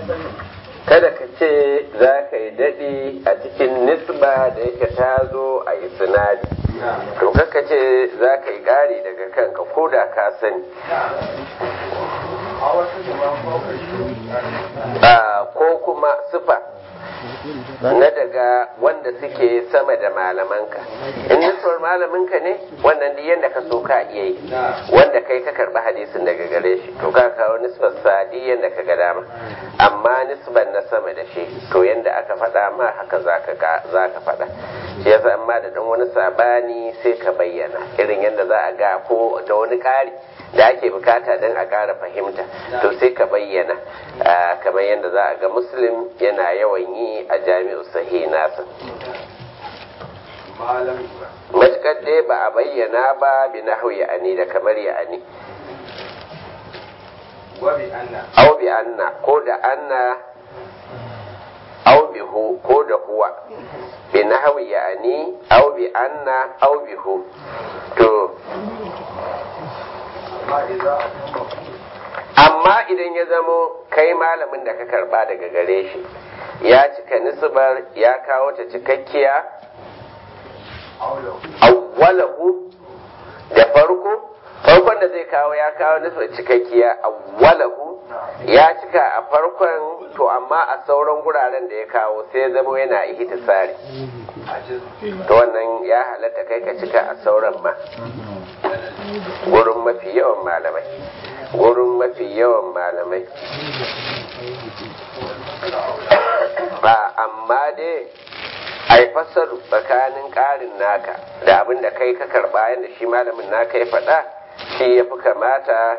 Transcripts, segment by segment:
kada ka ce za ka yi daɗi a cikin nisba da yake ta zo a isnadi to kaka ce za ka yi ƙari daga kanka ko da ka sani ko kuma sifa na daga wanda suke sama da malamanka in nisbar malaminka ne wannan duk yadda ka so ka iya yi wanda kai ka karɓi hadisin daga gare shi to ka kawo nisbar sa duk yadda ka ga dama amma nisbar na sama da shi to yadda aka faɗa ma haka za ka faɗa shi yasa amma da dan wani sabani sai ka bayyana irin yadda za a ga ko da wani ƙari da ake bukata don a ƙara fahimta to sai ka bayyana kamar yadda za a ga muslim yana yawan yi a jami'u sahi nasa matukar dai ba a bayyana ba bi na hau ya'ani da kamar ya'ani au bi anna ko da anna au bi hu ko da huwa bi na hau ya'ani au bi anna au bi hu to amma idan ya zamo kai malamin da ka karba daga gare shi ya cika nisbar ya kawo ta cikakkiya awwalahu da farko farkon da zai kawo ya kawo nisbar cikakkiya awwalahu ya cika a farkon to amma a sauran guraren da ya kawo sai zamo yana ihtisari to wannan ya halatta kai ka cika a sauran ma gurin mafi yawan malamai gurin mafi yawan malamai ba amma dai a yi fassaru tsakanin ƙarin naka da abin da kai ka karɓa yadda shi malamin naka ya faɗa shi ya fi kamata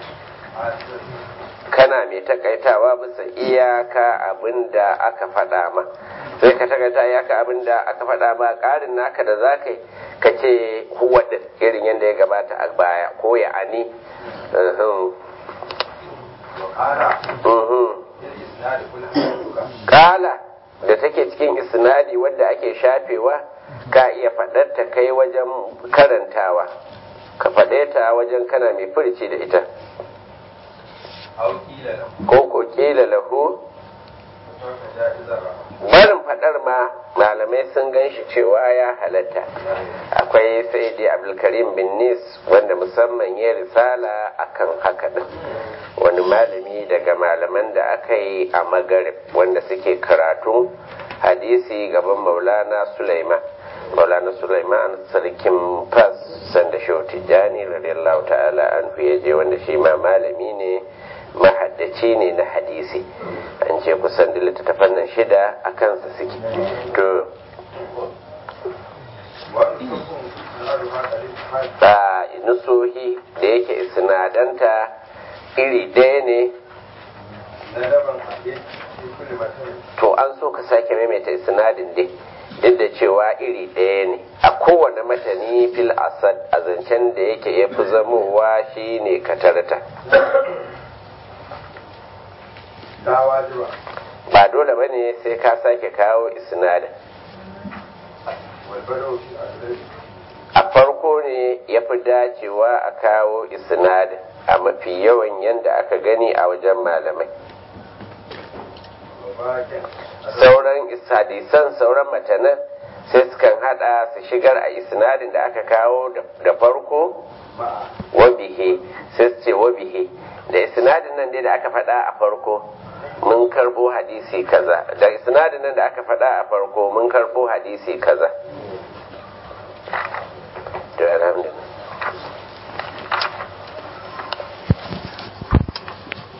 kana mai takaitawa bisa iyaka abin da aka faɗa ma sai ka takaita iyaka abin da aka faɗa ma ƙarin naka da za ka yi ka ce huwa ɗin irin yadda ya gabata a baya ko ya ani kala da take cikin isnadi wadda ake shafewa ka iya faɗarta kai wajen karantawa ka faɗe ta wajen kana mai furci da ita ko ko kila lahu barin faɗar ma malamai sun gan shi cewa ya halatta akwai sai dai abdulkarim bin nis wanda musamman ya risala akan haka din wani malami daga malaman da aka yi a magarib wanda suke karatu hadisi gaban maulana sulaiman maulana sulaiman sarkin fas sanda shehu tijjani radiyallahu ta'ala an ya je wanda shi ma malami ne mahaddaci ne na hadisi an ce kusan da littattafan nan shida a kansa suke to a nusohi da yake sinadanta iri ɗaya ne to an so ka sake maimaita sinadin dai duk da cewa iri ɗaya ne a kowane matani fil asad a zancen da yake ya fi zamowa shi ne katarta ba dole ba ne sai ka sake kawo isnadin a farko ne ya fi dacewa a kawo isnadin a mafi yawan yadda aka gani a wajen malamai sauran hadisan sauran matanan sai sukan hada su shigar a isnadin da aka kawo da farko wabihe sai su ce wabihe da isnadin nan dai da aka faɗa a farko mun karbo hadisi kaza da isnadin nan da aka faɗa a farko mun karbo hadisi kaza